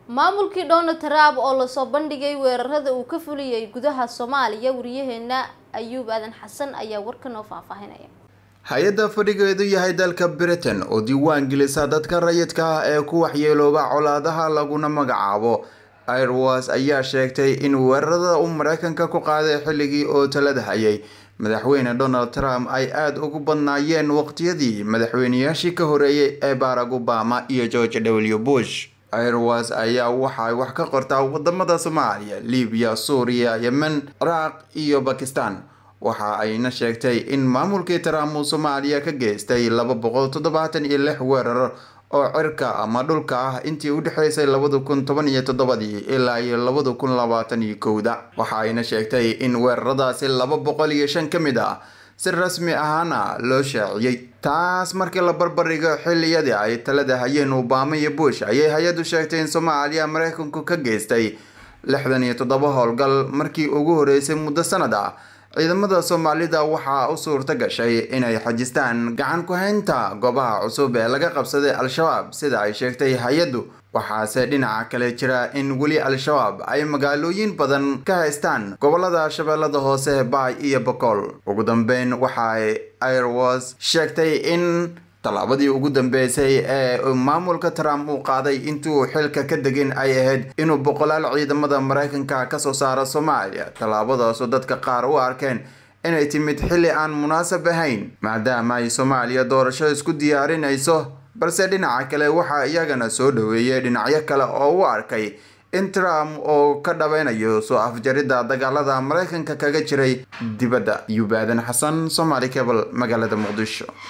maamulkii donald trump oo lasoo bandhigay weerarada uu ka fuliyey gudaha soomaaliya wariyaheena ayuub aadan xasan ayaa warka noo faahfaahinaya hay-adda fadhigeedu yahay dalka britain oo diiwaan gelisa dadka rayidka ah ee ku waxyeelooba colaadaha laguna magacaabo airwas ayaa sheegtay in weerarada uu mareykanka ku qaaday xilligii oo talada hayay madaxweyne donald trump ay aada ugu badnaayeen waqtiyadii madaxweyneyaashii ka horeeyay ee barack obama iyo george w bush airwas ayaa waxay wax ka qortaa wadamada soomaaliya libiya suuriya yemen ciraaq iyo bakistan waxa ayna sheegtay in maamulkii trump uu soomaaliya ka geystay laba boqol toddobaatan iyo lix weerar oo cirka ama dhulka ah intii u dhexeysay labada kun toban iyo toddobadii ilaa iyo labada kun labaatan iyo kowda waxa ayna sheegtay in weeraradaasi laba boqol iyo shan ka mid ah si rasmi ahaana loo shaaciyey taas markii la barbardhigo xilliyadii ay talada hayeen obama iyo bush ayay hay-addu sheegtay in soomaaliya mareykanku ka geystay lixdan iyo toddoba howlgal markii ugu horeysay muddo sanad ah ciidamada soomaalida waxaa u suurta gashay inay xajistaan gacan ku-haynta goobaha cusub ee laga qabsaday al-shabaab sida ay sheegtay hay-addu waxaase dhinaca kale jira in weli al-shabaab ay magaalooyin badan ka haystaan gobolada shabeellada hoose baay iyo bokool ugu dambeyn waxaay airwas sheegtay in tallaabadii ugu dambeysay ee maamulka trump uu qaaday intuu xilka ka degin ay ahayd inuu boqolaal ciidamada mareykanka kasoo saaro soomaaliya tallaabadaasoo dadka qaar u arkeen inay timid xilli aan munaasab ahayn maadaama ay soomaaliya doorasho isku diyaarinayso balse dhinaca kale waxaa iyagana soo dhaweeyay dhinacyo kale oo u arkay in trump oo ka dhaweynayo soo afjaridda dagaalada mareykanka kaga jiray dibadda yubaadan xasan somaali cable magaalada muqdisho